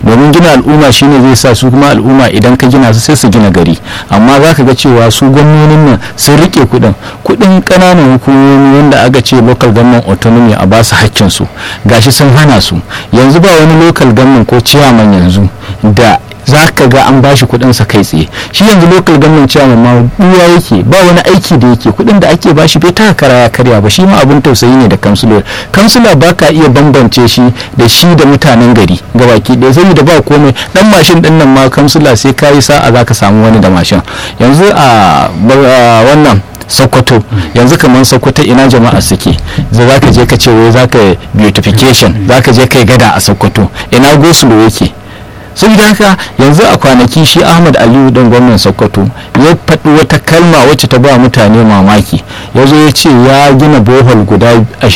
domin gina al'umma shine zai sa su kuma al'umma idan ka gina su sai su gina gari amma za ka ga cewa su gwamnonin nan sun rike kuɗin kuɗin ƙananan hukumomi wanda aka ce local government autonomy a basu hakkin su gashi sun hana su yanzu ba wani local government ko chairman yanzu da za ka ga an bashi kuɗin sa kai tsaye shi yanzu local government chairman ma duwa yake ba wani aiki da yake kuɗin da ake bashi bai taka kara ya karya ba shi ma abun tausayi ne da kansulor kansula ba ka iya bambance shi da shi da mutanen gari gabaki ɗaya saboda ba komai dan mashin din nan ma kansula sai ka yi sa'a za ka samu wani da mashin yanzu a wannan sokoto yanzu kamar sokoto ina jama'a suke za ka je ka ce wai za ka beautification za ka je kai gada a sokoto ina gosulo yake saboda haka yanzu a kwanaki shi ahmad aliyu dan gwamnan sokoto ya faɗi wata kalma wacce ta ba mutane mamaki ya zo ya ce ya gina bohol guda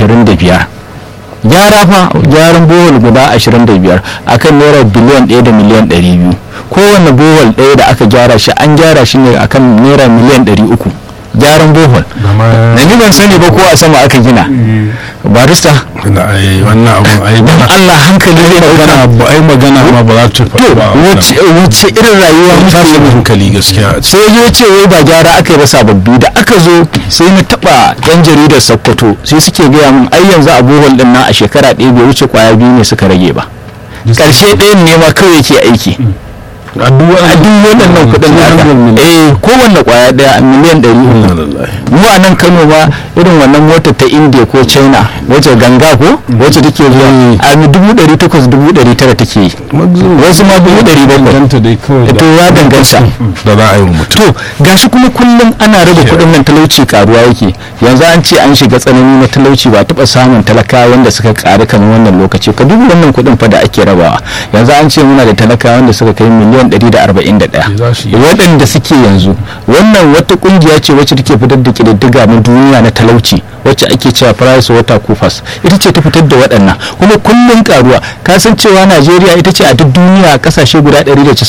25 gyara fa gyaran bohol guda 25 akan naira biliyan 1 da miliyan 200 kowane bohol ɗaya da aka gyara shi an gyara shi ne akan naira miliyan 300 gyaran bohol da ni ban sani ba ko a sama aka gina barista wannan abun ai don Allah hankali zai magana ba ai magana ma ba za ta to wace irin rayuwa muke tashin yi hankali gaskiya sai ya ce wai ba gyara aka yi ba sababbi da aka zo sai na taba yan jaridar sokoto sai suke gaya min ai yanzu a bohol din nan a shekara ɗaya bai wuce kwaya biyu ne suka rage ba karshe ɗayan ne ma kawai yake aiki a duk a duk waɗannan kuɗin da aka eh kowanne kwaya ɗaya miliyan ɗari uku mu a nan kano ma irin wannan motar ta india ko china wacce ganga ko wacce take zuwa a dubu ɗari takwas dubu ɗari tara take yi wasu ma dubu ɗari bakwai danganta dai kawai to ya danganta da za a yi wa mutum to gashi kuma kullum ana raba kuɗin nan talauci karuwa yake yanzu an ce an shiga tsanani na talauci ba taɓa samun talakawa wanda suka ƙaru kamar wannan lokaci ka duba wannan kuɗin fa da ake rabawa yanzu an ce muna da talakawa wanda suka kai miliyan 141 Za su yi. waɗanda suke yanzu wannan wata ƙungiya ce wacce take fitar da ƙididdiga na duniya na talauci wacce ake cewa price water coopers ita ce ta fitar da waɗannan kuma kullum karuwa ka san cewa najeriya ita ce a duk duniya kasashe guda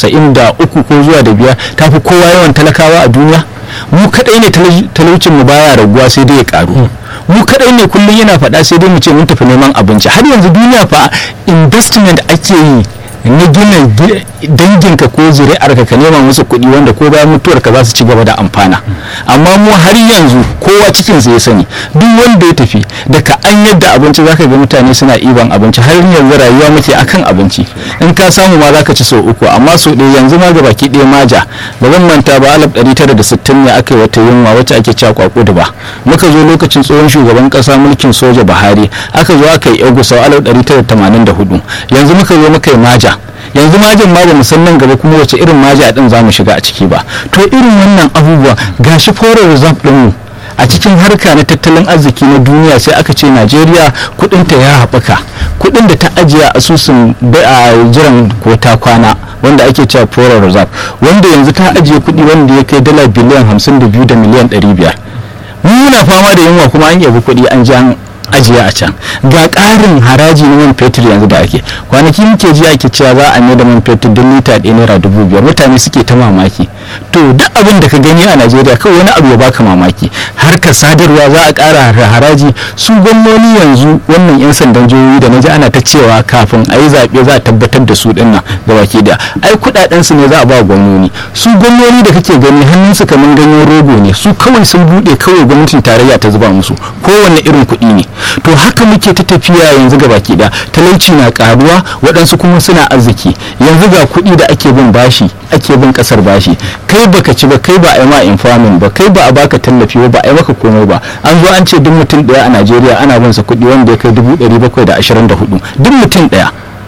193 ko zuwa da biyar ta fi kowa yawan talakawa a duniya mu kadai ne talauci- talaucin mu baya raguwa sai dai ya karu mu kadai ne kullum yana faɗa sai dai mu ce mun tafi neman abinci har yanzu duniya fa investment ake yi na gina gi- danginka ko zuri'arka ka nema musu kuɗi wanda ko bayan mutuwarka za su ci gaba da amfana amma mu har yanzu kowa cikinsa ya sani duk wanda ya tafi daga an yadda abinci zaka ga mutane suna iban abinci har yanzu rayuwa muke akan abinci in ka samu ma zaka ci sau uku amma sau ɗaya yanzu ma gabaki ɗaya maja ba zan manta ba alaf ɗari tara da sittin ne aka yi wata yunwa wacce ake cewa kwako da ba muka zo lokacin tsohon shugaban ƙasa mulkin soja buhari aka zo aka yi sau alaf ɗari tara da tamanin da hudu yanzu muka zo muka yi maja yanzu majin ma ba mu san nan gaba kuma wace irin maja din za mu shiga a ciki ba to irin wannan abubuwa gashi foreign reserve din mu a cikin harka na tattalin arziki na duniya sai aka ce najeriya kudinta ya haɓaka kudin da ta ajiye a asusun ba- a jiran ko ta kwana wanda ake cewa foreign reserve wanda yanzu ta ajiye kudi wanda ya kai dala biliyan 52 da miliyan 500 mu muna fama da yunwa kuma an yabi kuɗi an ji an ajiye a can ga ƙarin haraji na man fetur yanzu da ake kwanaki muke ji ake cewa za a mai da man fetur don lita ɗaya naira dubu biyar mutane suke ta mamaki to duk abin da ka gani a najeriya kawai wani abu ya baka mamaki harkar sadarwa za a ƙara har- haraji su gwamnoni yanzu wannan 'yan sandan jihohi da na ji ana ta cewa kafin a yi zaɓe za a tabbatar da su ɗin nan ga baki da ai kuɗaɗen su ne za a ba gwamnoni su gwamnoni da kake gani hannunsu kamar ganyen rogo ne su kawai sun buɗe kawai gwamnatin tarayya ta zuba musu kowanne irin kuɗi ne to haka muke ta tafiya yanzu ga baki da talauci na karuwa waɗansu kuma suna arziki yanzu ga kuɗi da ake bin bashi ake bin ƙasar bashi kai baka ci ba kai ba a yi ma infamin ba kai ba a baka tallafi ba ba a yi maka komai ba an zo an ce duk mutum ɗaya a najeriya ana bin sa kuɗi wanda ya kai dubu ɗari bakwai da ashirin da hudu duk mutum ɗaya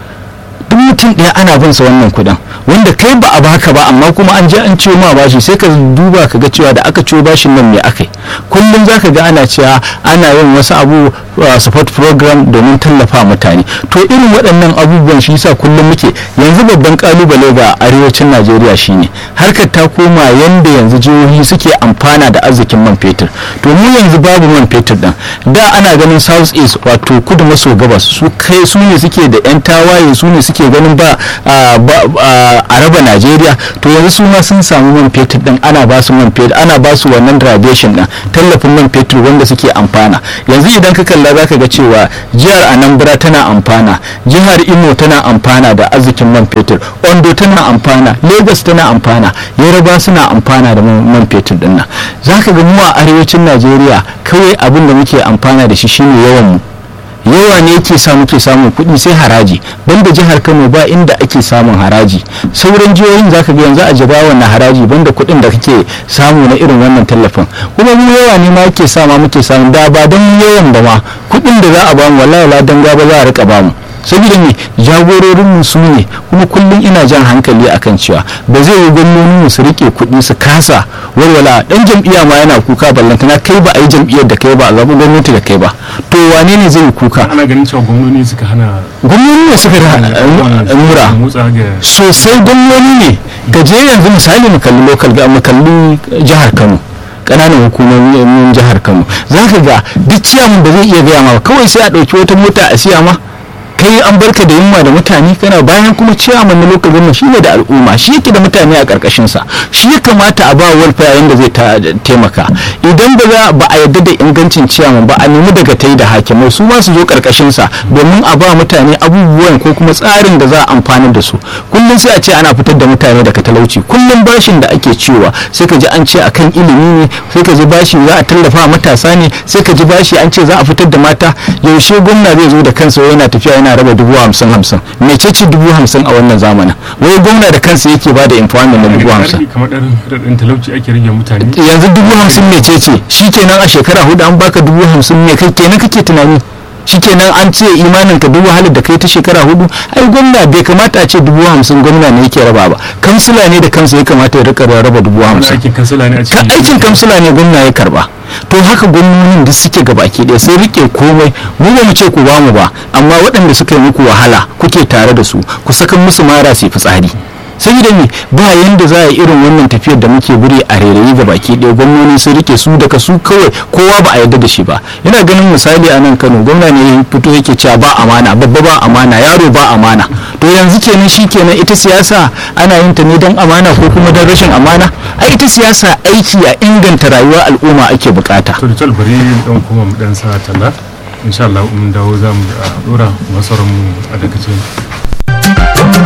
duk mutum ɗaya ana bin sa wannan kuɗin wanda kai ba a baka ba amma kuma an je an ciwo ma bashi sai ka duba ka ga cewa da aka ciwo bashin nan me aka yi kullum za ka ga ana cewa ana yin wasu abu uh, support program domin tallafa mutane to irin waɗannan abubuwan shi yasa kullum muke yanzu babban kalubale ga arewacin najeriya shine harkar ta koma yanda yanzu jihohi suke amfana da arzikin man fetur to mu yanzu babu man fetur din da ana ganin south east wato kudu maso gabas su kai su ne suke da yan tawaye su ne suke ganin ganin ba a ba- a- a raba najeriya to yanzu su ma sun samu man fetur din ana ba su man fetur ana ba su wannan radiation din tallafin man fetur wanda suke amfana yanzu idan ka kalla za ka ga cewa jihar anambra tana amfana jihar imo tana amfana da arzikin man fetur ondo tana amfana lagos tana amfana yaraba suna amfana da man man fetur din nan za ka ga mu a arewacin najeriya kawai abin da muke amfana da shi shine yawan mu yawa ne yake sa muke samun kuɗi sai haraji banda jihar kano ba inda ake samun haraji sauran jihohin zaka ga yanzu a jigawa na haraji banda kuɗin da kake samu na irin wannan tallafin kuma mu yawa ne ma yake sa ma muke samu da ba don mu yawan ba ma kuɗin da za a bamu wallahi ladan gaba za a rika bamu saboda me jagororin mu su ne kuma kullum ina jan hankali akan cewa ba zai yi gwamnonin mu su rike kuɗi su kasa walwala dan jam'iyya ma yana kuka ballantana kai ba a yi jam'iyyar da kai ba a zaɓi gwamnati da kai ba to wane ne zai yi kuka ana ganin cewa gwamnoni suka hana gwamnoni ne suka da mura motsa ga sosai gwamnoni ne ka je yanzu misali mu kalli local ga mu kalli jihar Kano kananan hukumomin jihar Kano za ka ga duk ciyaman ba zai iya gaya ma ba kawai sai a ɗauki wata mota a siya ma kai an barka da yunwa da mutane kana bayan kuma ciyaman na lokacin gwamna shi ne da al'umma shi yake da mutane a karkashin sa shi ya kamata a ba welfare yanda zai ta- taimaka idan ba za ba a yadda da ingancin ciyaman ba a nemi daga tai da hakimai su ma su zo karkashin sa domin a ba mutane abubuwan ko kuma tsarin da za a amfani da su kullum sai a ce ana fitar da mutane daga talauci kullum bashin da ake cewa sai ka ji an ce akan ilimi ne sai ka ji bashi za a tallafa wa matasa ne sai ka ji bashi an ce za a fitar da mata yaushe gwamna zai zo da kansa wai yana tafiya yana raba dubu hamsin hamsin mecece dubu hamsin a wannan zamanin wai gwamna da kansa yake ba da employment na dubu hamsin kamar ɗan raɗin talauci ake rage mutane yanzu dubu hamsin mecece shi kenan a shekara hudu an baka dubu hamsin me kai kenan kake tunani shi kenan an ce imanin ka dubu halin da kai ta shekara hudu ai gwamna bai kamata a ce dubu hamsin gwamna ne yake raba ba kansila ne da kansa ya kamata ya rika raba dubu wani hamsin aikin kansila ne a ka cikin aikin kamsila ne gwamna ya karba to haka gwamnonin da suke gabaki ɗaya sun rike komai mu ba mu ce ku bamu ba amma waɗanda suka yi muku wahala kuke tare da su ku saka musu mara su yi fitsari saboda me ba yanda za a yi irin wannan tafiyar da muke buri a rairayi ga baki ɗaya gwamnoni sun rike su daga su kawai kowa ba a yarda da shi ba ina ganin misali a nan kano gwamna ne ya fito yake cewa ba amana babba ba amana yaro ba amana to yanzu kenan shi kenan ita siyasa ana yin ta ne don amana ko kuma don rashin amana a ita siyasa aiki a inganta rayuwar al'umma ake bukata to da tal bari dan kuma mu dan sa talla insha Allah mun dawo za mu a dora masarar mu a dakace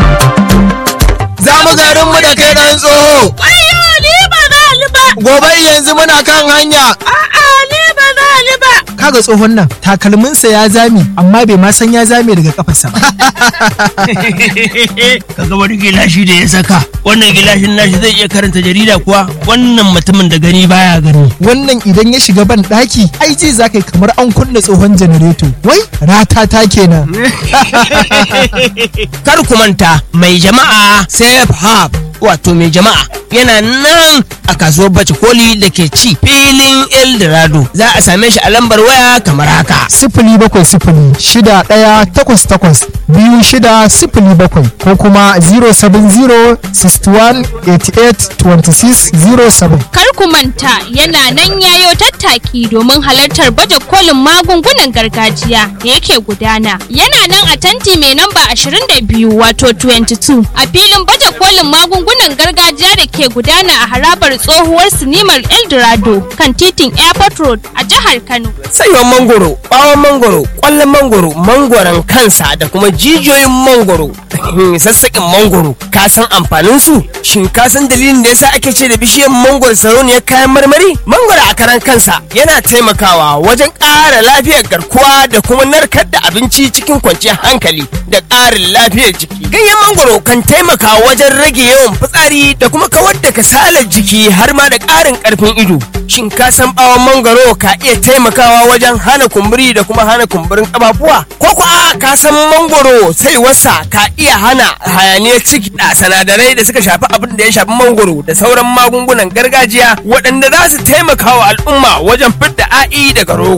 za mu garin mu da kai dan tsoho Ayyo ni ba za ni ba. gobe yanzu muna kan hanya A'a ni ba za ni ba. kaga tsohon nan takalminsa ya zame amma bai ma san ya zame daga kafarsa ba kaga wani gilashi da ya saka wannan gilashin nashi zai iya karanta jarida kuwa wannan mutumin da gani baya gani wannan idan ya shiga ban daki ai ji za kai kamar an kunna tsohon janareto wai ratata kenan kar ku manta mai jama'a safe hub wato mai jama'a yana nan a kasuwar bace koli da ke ci filin eldorado za a same shi a lambar waya kamar haka sifili bakwai sifili shida ɗaya takwas takwas biyu shida sifili bakwai ko kuma 070 61 88 26 07 Kar ku manta yana nan yayo tattaki domin halartar baje kolin magungunan gargajiya da yake gudana. Yana nan a tanti mai namba 22 wato 22 a filin baje kolin magungunan gargajiya da ke gudana a harabar tsohuwar sinimar Eldorado kan titin Airport Road a jihar Kano. saiwan mangoro bawon mangoro kwallon mangoro mangoron kansa da kuma jijiyoyin mangoro sassaƙin mangoro ka san amfanin su shin ka san dalilin da yasa ake ce da bishiyar mangoro sarauniyar kayan marmari mangoro a karan kansa yana taimakawa wajen ƙara lafiyar garkuwa da kuma narkar da abinci cikin kwanciyar hankali da ƙarin lafiyar jiki ganyen mangoro kan taimaka wajen rage yawan fitsari da kuma kawar da kasalar jiki har ma da ƙarin ƙarfin ido shin ka san bawon mangoro ka iya taimakawa wajen hana kumburi da kuma hana kumburin ƙafafuwa ko ko a ka san mangoro sai wasa ka iya hana hayaniyar ciki da sinadarai da suka shafi abin da ya shafi mangoro da sauran magungunan gargajiya waɗanda za su taimaka wa al'umma wajen fidda a'i daga rogo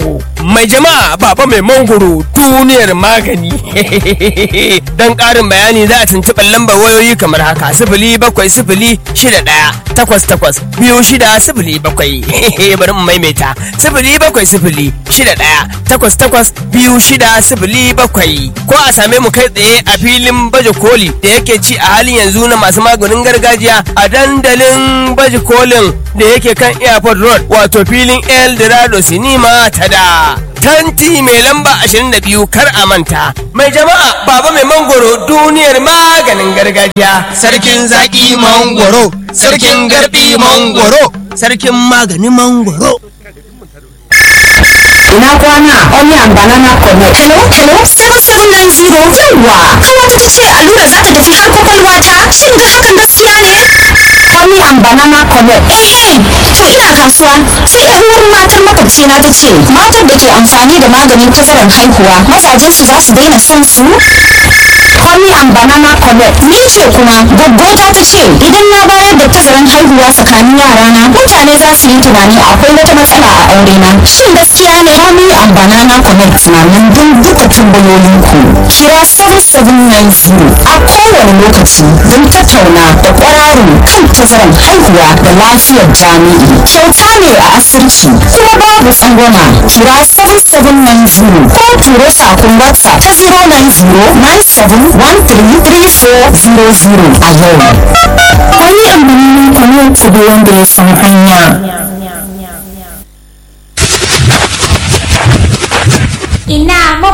mai jama'a baba mai mangoro duniyar magani don ƙarin bayani za a tuntuɓar lambar wayoyi kamar haka sifili bakwai sifili shida ɗaya takwas takwas biyu shida sifili bakwai bari mu maimaita sifili bakwai sifili shida ɗaya takwas takwas biyu shida sifili bakwai ko a same mu kai tsaye a filin baje koli da yake ci a halin yanzu na masu maganin gargajiya a dandalin baje kolin da yake kan airport road wato filin el dorado sinima ta da tanti mai lamba 22 kar a manta mai jama'a baba mai mangoro duniyar maganin gargajiya Sarkin zaki mangoro, sarkin garbi mangoro, sarkin maganin mangoro. ina kwana onion banana connect hello hello 7790 yawa kawata ta ce allura za ta tafi har kwakwalwa ta shin ga hakan gaskiya ne onion banana connect ehe to ina kasuwa sai yan uwar matar makwabci na ta ce matar da ke amfani da maganin tazarar haihuwa mazajen su za su daina son su onion banana connect ni ce kuma gaggota ta ce idan na bayar da tazarar haihuwa tsakanin yarana mutane za su yi tunani akwai wata matsala a aure na shin gaskiya ne Honey and Banana Connect na nan don duka tambayoyinku. Kira 7790 a kowane lokaci don tattauna da kwararo kan tazaran haihuwa da lafiyar jami'i. Kyauta ne a asirci kuma babu tsangwama. Kira 7790 ko turo sakon WhatsApp ta 090 a yau. Honey and Banana Connect da wanda ya san hanya. ina